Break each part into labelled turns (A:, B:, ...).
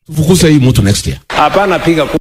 A: Tufukuse hii mtu next year.
B: Hapana piga kura.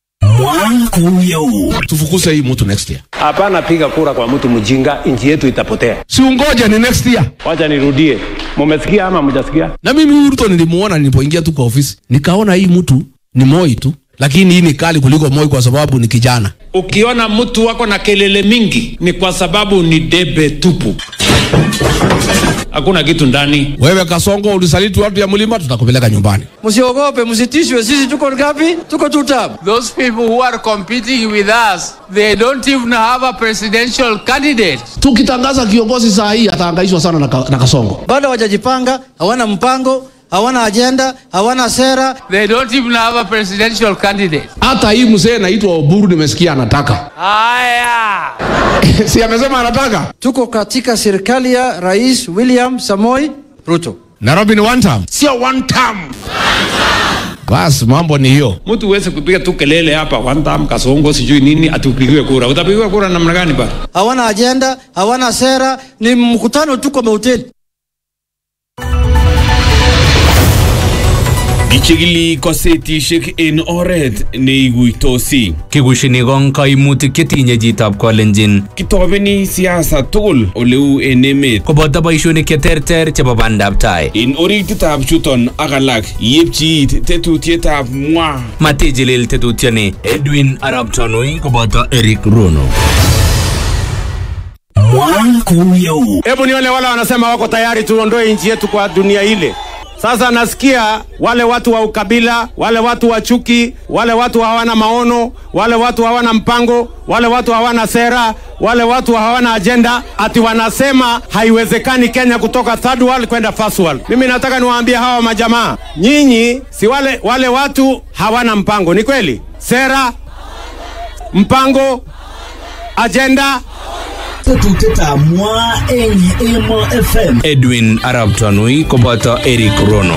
A: Tufukuse hii mtu next year.
B: Hapana piga kura kwa mtu mjinga, nchi yetu itapotea.
A: Si ungoja ni next year.
B: Wacha nirudie, mumesikia ama mjasikia?
A: Na mimi huyu Ruto nilimuona nilipoingia tu kwa ofisi, nikaona hii mtu ni Moi tu, lakini hii ni kali kuliko Moi kwa sababu ni kijana.
C: Ukiona mtu wako na kelele mingi ni kwa sababu ni debe tupu, hakuna kitu ndani.
A: Wewe Kasongo ulisaliti watu ya mlima, tutakupeleka nyumbani.
D: Msiogope, msitishwe. Sisi tuko ngapi? Tuko two term.
E: Those people who are competing with us, they don't even have a presidential candidate.
A: Tukitangaza kiongozi saa hii atahangaishwa sana na, ka, na Kasongo.
D: Bado hawajajipanga, hawana mpango, hawana ajenda, hawana sera.
E: They don't even have a presidential candidate.
A: Hata hii mzee naitwa Oburu nimesikia anataka
E: Haya.
A: si amesema anataka.
D: Tuko katika serikali ya Rais William Samoi Ruto.
A: Nairobi ni one term, sio one term. Basi mambo ni hiyo.
C: Mtu huwezi kupiga tu kelele hapa one time Kasongo sijui nini atupigiwe kura. Utapigiwa kura namna gani bana?
D: Hawana ajenda, hawana sera, ni mkutano tu kwa mahoteli.
F: Ichigili kosetishek en oret neiguitosi.
G: Kikushini kong kaimutik chetinye chitab kolenjin
F: Kitobeni siasa tugul oleu en emet.
G: koboto boishonik cheterter chebo bandab tai.
F: En orititab chuton ak alak yepchi it tetutietab mwa.
G: Matijilil tetutyoni Edwin Arap Tanui koboto Eric Rono.
B: Hebu nione wale wanasema wako tayari tuondoe nchi yetu kwa dunia ile. Sasa nasikia wale watu wa ukabila, wale watu wa chuki, wale watu hawana maono, wale watu hawana mpango, wale watu hawana sera, wale watu hawana ajenda, ati wanasema haiwezekani Kenya kutoka third world kwenda first world. Mimi nataka niwaambie hawa majamaa, nyinyi si wale, wale watu hawana mpango, ni kweli? Sera, mpango, ajenda,
G: Edwin Arap Tanui koboto Eric Rono.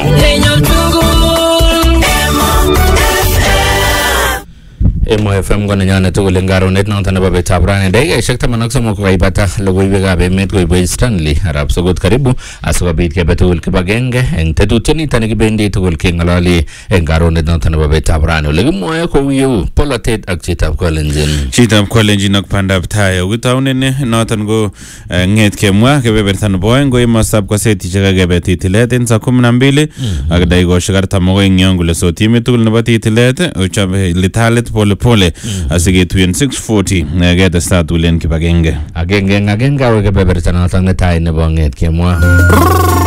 G: Emo FM ko nenyonet tugul eng karonet noto nebo betab rani dakikaishek taman ak somok kokaibata logoiwekab emet koibwech Stanley arap sokot karibu asikobit kebe tugul kibagenge eng tetutiet ni kibendi tugul keng'ololi eng karonet noto nebo betab rani ole kimwoe kou yeu polotet ak chitab kolenjin
H: chitab kolenjin ak bandab tai okitaunen noton ko eh, ng'et kemwa kebeberta nebo oeng ko emostab kosetishek akebe titilet en saa kumi na mbili ak dakikoshek artam akoi eng yon kole so timit tugul nebo titilet ochobe litalit pole pole asiketuyen 640 eh, ketestaa tugul en kibagenge
G: agenge eng agenge awe kebeberta noto netai nebo ng'et kemwa